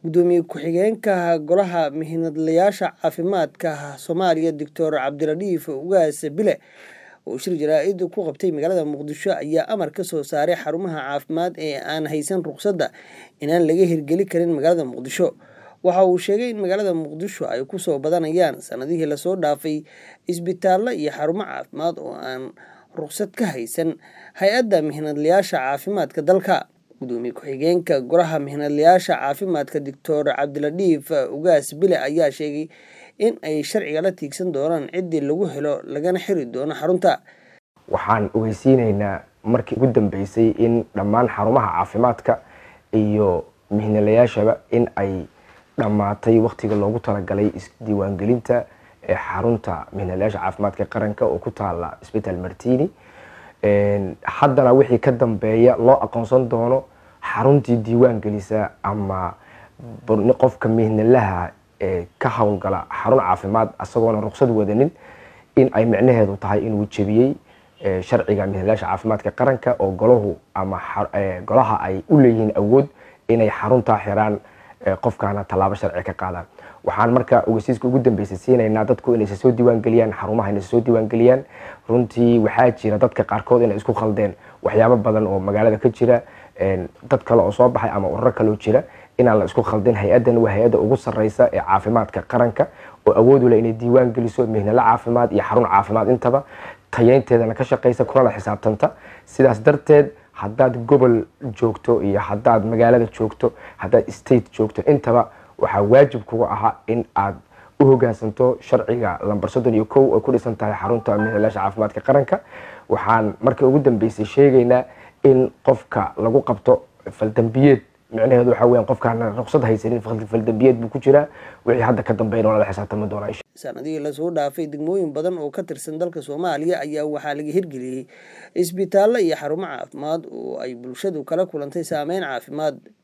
gudoomiye ku-xigeenka golaha mihnadlayaasha caafimaadka soomaaliya doctor cabdiradiif ugaas bile oo shir jaraa-id ku qabtay magaalada muqdisho ayaa amar ka soo saaray xarumaha caafimaad ee aan haysan ruqsadda inaan laga hirgeli karin magaalada muqdisho waxa uu sheegay in magaalada muqdisho ay kusoo badanayaan sanadihii lasoo dhaafay isbitaallo iyo xarumo caafimaad oo aan ruqsad ka haysan hay-adda mihnadlayaasha caafimaadka dalka gudoomiye ku-xigeenka golaha mihnadlayaasha caafimaadka doctor cabdiladhiif ugaas bile ayaa sheegay in ay sharciga la tiigsan doonaan ciddii lagu helo lagana xiri doono xarunta waxaan ogeysiineynaa markii ugu dambeysay in dhammaan xarumaha caafimaadka iyo mihnalayaashaba in ay dhammaatay waktiga loogu talagalay isdiiwaangelinta ee xarunta mihnalayaasha caafimaadka qaranka oo ku taala isbitaal martini haddana wixii ka dambeeya loo aqoonsan doono xaruntii diiwaan gelisa ama qofka mihnalaha ee ka howlgala xarun caafimaad isagoona ruqsad wadanin in ay micnaheedu tahay inuu jebiyey sharciga mihnalayaasha caafimaadka qaranka oo golahu ama golaha ay u leeyihiin awood inay xaruntaa xiraan qofkaana tallaabo sharci ka qaadaan waxaan marka ogeysiiska ugu dambeysay siinaynaa dadku inaysa soo diiwaangeliyaan xarumaha inaysa soo diiwaangeliyaan runtii waxaa jira dadka qaarkood inay isku khaldeen waxyaabo badan oo magaalada ka jira dad kale oo soo baxay ama ururo kaloo jira inaan la isku khaldin hay-addan waa hay-adda ugu sarreysa ee caafimaadka qaranka oo awood u leh inay diiwaan geliso mihnalo caafimaad iyo xarun caafimaad intaba tayeynteedana ka shaqeysa kunala xisaabtanta sidaas darteed haddaad gobol joogto iyo haddaad magaalada joogto haddaad state joogto intaba waxaa waajib kuga ahaa in aad u hogaansanto sharciga lambar soddon iyo kow oo ku dhisan tahay xarunta mihnalayaasha caafimaadka qaranka waxaan markii ugu dambeysay sheegaynaa in qofka lagu qabto faldambiyeed micnaheedu waxa weyan qofkaan ruqsad haysanin faldambiyeed buu ku jiraa wixii hadda ka dambeyn lala xisaabtami doonaa sanadihii lasoo dhaafay degmooyin badan oo ka tirsan dalka soomaaliya ayaa waxaa laga hirgeliyey isbitaallo iyo xarumo caafimaad oo ay bulshadu kala kulantay saameyn caafimaad